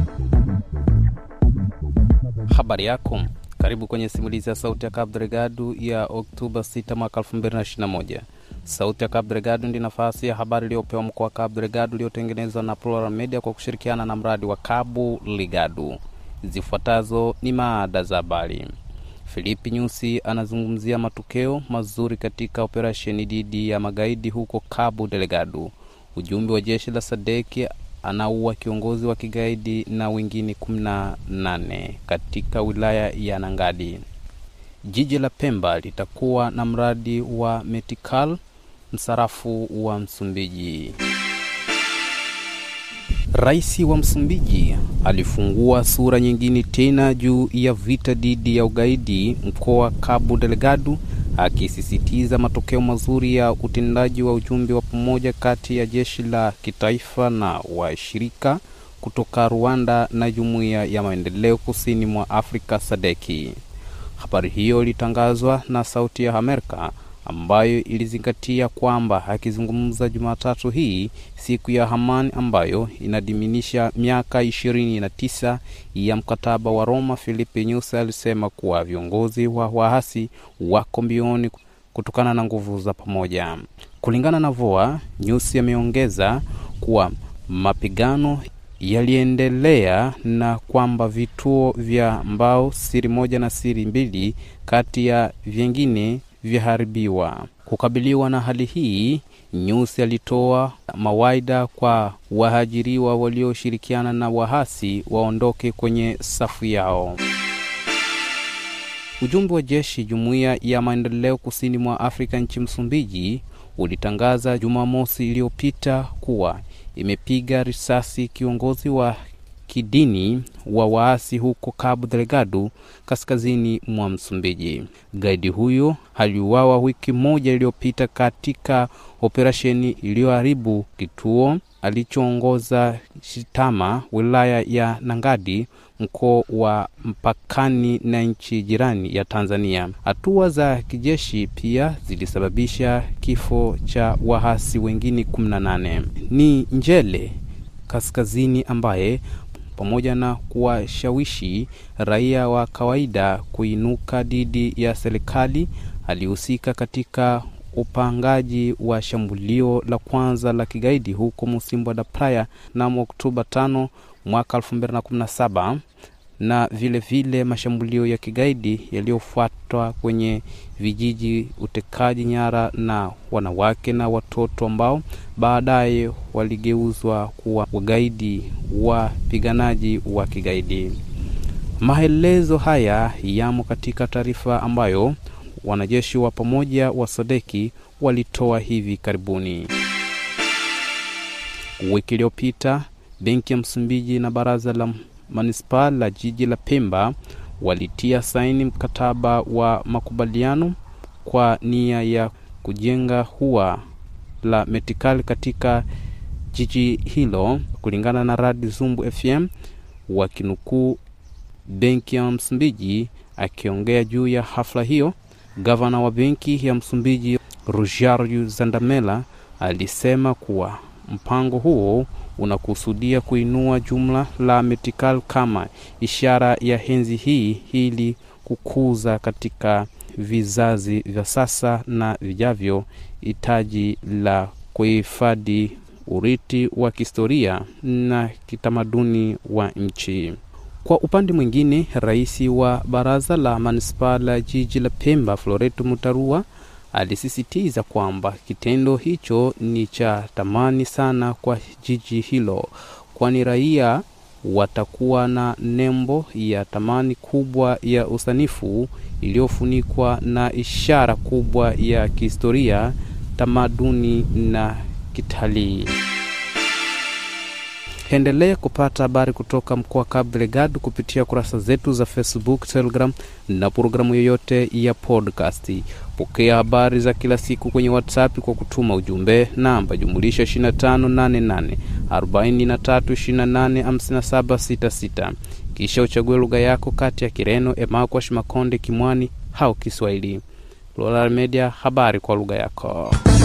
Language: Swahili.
Habari yako, karibu kwenye simulizi ya Sauti ya Cabo Delgado ya Oktoba 6 mwaka 2021. Sauti ya Cabo Delgado ndi nafasi ya habari iliyopewa mkoa wa Cabo Delgado iliyotengenezwa na Plural Media kwa kushirikiana na mradi wa Cabo Ligado. Zifuatazo ni maada za habari. Filipi Nyusi anazungumzia matokeo mazuri katika operesheni dhidi ya magaidi huko Cabo Delgado. Ujumbe wa jeshi la Sadeki anaua kiongozi wa kigaidi na wengine 18 katika wilaya ya Nangadi. Jiji la Pemba litakuwa na mradi wa Metikal, msarafu wa Msumbiji. Rais wa Msumbiji alifungua sura nyingine tena juu ya vita dhidi ya ugaidi mkoa wa Cabo Delgado, akisisitiza matokeo mazuri ya utendaji wa ujumbe wa pamoja kati ya jeshi la kitaifa na washirika kutoka Rwanda na Jumuiya ya Maendeleo Kusini mwa Afrika Sadeki. Habari hiyo ilitangazwa na Sauti ya Amerika ambayo ilizingatia kwamba akizungumza Jumatatu hii siku ya Hamani ambayo inadiminisha miaka ishirini na tisa ya mkataba wa Roma, Filipe Nyusi alisema kuwa viongozi wa waasi wako mbioni kutokana na nguvu za pamoja. Kulingana na VOA, Nyusi ameongeza kuwa mapigano yaliendelea na kwamba vituo vya mbao siri moja na siri mbili kati ya vyengine vyaharibiwa. Kukabiliwa na hali hii, Nyusi alitoa mawaida kwa wahajiriwa walioshirikiana na wahasi waondoke kwenye safu yao. Ujumbe wa jeshi jumuiya ya maendeleo kusini mwa Afrika nchi Msumbiji ulitangaza Jumamosi iliyopita kuwa imepiga risasi kiongozi wa kidini wa waasi huko Cabo Delgado kaskazini mwa Msumbiji. Gaidi huyo aliuawa wiki moja iliyopita katika operesheni iliyoharibu kituo alichoongoza Shitama, wilaya ya Nangadi, mkoa wa mpakani na nchi jirani ya Tanzania. Hatua za kijeshi pia zilisababisha kifo cha wahasi wengine 18. Ni Njele kaskazini ambaye pamoja na kuwashawishi raia wa kawaida kuinuka dhidi ya serikali, alihusika katika upangaji wa shambulio la kwanza la kigaidi huko Musimbo da Praia mnamo Oktoba 5 mwaka 2017 na vile vile mashambulio ya kigaidi yaliyofuatwa kwenye vijiji, utekaji nyara na wanawake na watoto ambao baadaye waligeuzwa kuwa wagaidi wapiganaji wa kigaidi. Maelezo haya yamo katika taarifa ambayo wanajeshi wa pamoja wa Sadeki walitoa hivi karibuni. Wiki iliyopita benki ya Msumbiji na baraza la manispaa la jiji la Pemba walitia saini mkataba wa makubaliano kwa nia ya kujenga hua la Metikal katika jiji hilo, kulingana na Radi Zumbu FM, wakinukuu benki ya Msumbiji akiongea juu ya hafla hiyo. Gavana wa benki ya Msumbiji Rogério Zandamela alisema kuwa mpango huo unakusudia kuinua jumla la Metikal kama ishara ya henzi hii ili kukuza katika vizazi vya sasa na vijavyo hitaji la kuhifadhi urithi wa kihistoria na kitamaduni wa nchi. Kwa upande mwingine, rais wa baraza la manispaa la jiji la Pemba Floreto Mutarua alisisitiza kwamba kitendo hicho ni cha thamani sana kwa jiji hilo, kwani raia watakuwa na nembo ya thamani kubwa ya usanifu iliyofunikwa na ishara kubwa ya kihistoria, tamaduni na kitalii. Endelea kupata habari kutoka mkoa wa Cabo Delgado kupitia kurasa zetu za Facebook, Telegram na programu yoyote ya podcast. Pokea habari za kila siku kwenye WhatsApp kwa kutuma ujumbe namba jumulisha 2588 43285766 kisha uchague lugha yako kati ya Kireno, Emakwash, Makonde, Kimwani au Kiswahili. Plural Media, habari kwa lugha yako.